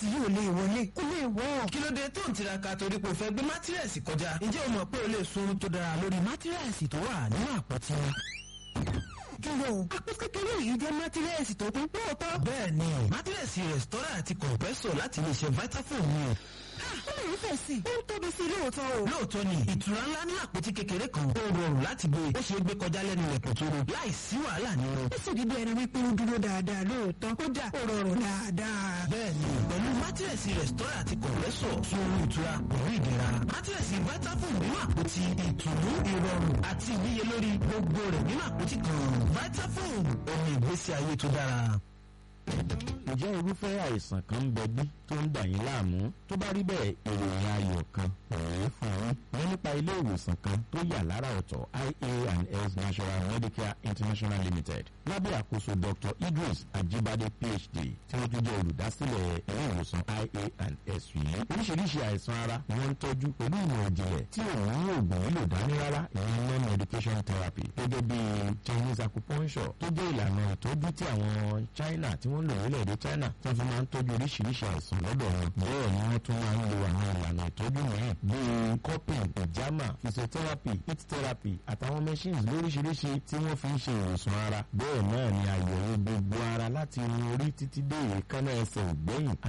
mátírẹ́sì yìí ò lè wọlé kó lè wọ́. kí ló dé tó ń tiraka torí pé o fẹ́ gbé mátírẹ́sì kọjá ǹjẹ́ o mọ̀ pé o lè sun tó dára lórí mátírẹ́sì tó wà nínú àpótí dúró àpò kékeré yìí jẹ́ mátírẹ́sì tó kún pọ́ọ̀tọ́. bẹ́ẹ̀ni mátírẹ́sì rẹ̀stọ́rà àti kọ̀ǹpẹ́sọ̀ láti lè ṣe vitafoam ni o ó lè fẹ̀ sí i ó ń tóbi sí i lóòótọ́ o. lóòótọ́ ni ìtura ńlá ní àpótí kékeré kan ó rọrùn láti gbé ó ṣe é gbé kọjá lẹ́nu ilẹ̀kùn tó ro láì sí wàhálà nínú. ó sì rí bí ẹni wípé ó dúró dáadáa lóòótọ́ kódà ó rọrùn dáadáa. bẹ́ẹ̀ni pẹ̀lú mátírẹ̀sì rẹ̀stọ́rà àti kọ̀m̀pẹ́sọ̀ fún ohun ìtura pẹ̀lú ìdẹ̀ra mátírẹ̀sì vitafoam nínú àpótí ìtùnú ìrọ̀rùn àti ìníyelórí gbogbo rẹ̀ nínú àpótí kan vitafoam omi ìgbésí ayé tó dára ǹjẹ́ irúfẹ́ àìsàn kan ń bẹ bí tó ń dà yín láàmú tó bá rí bẹ́ẹ̀ ìròyìn ayọ̀ kan pẹ̀lú fún yín wọ́n nípa ilé ìwòsàn kan tó yà lára ọ̀tọ̀ ia and s national medicare international limited lábẹ́ àkóso dr idris ajibade phd tí wọ́n tún jẹ́ olùdásílẹ̀ ilé ìwòsàn ia and s yìí oríṣiríṣi àìsàn ara ni wọ́n ń tọ́jú pẹ̀lú ìmọ̀ ìjìnlẹ̀ tí òun ní oògùn nílò dání rárá ìyẹn non medication therapy gẹ́gẹ́ bí chinese acupuncture tó jẹ́ ìlànà ìtọ́jú tí àwọn china tí wọ́n lò nílẹ̀-èdè china tí wọ́n fi máa ń tọ́jú oríṣiríṣi àìsàn lọ́dọ̀ wọn bẹ́ẹ̀ ni wọ́n tún máa ń lo àwọn ìlànà ìtọ́jú mìíràn bíi cupping ìjàmà physiotherapy heat therapy àtàwọn machines lóríṣiríṣi tí wọ́n fi ń ṣe ìwòsàn ara bẹ́ẹ̀ náà ni àyẹ̀wò gbogbo ara láti irun orí títí dé èékánná ẹsẹ̀ ògbẹ́yìn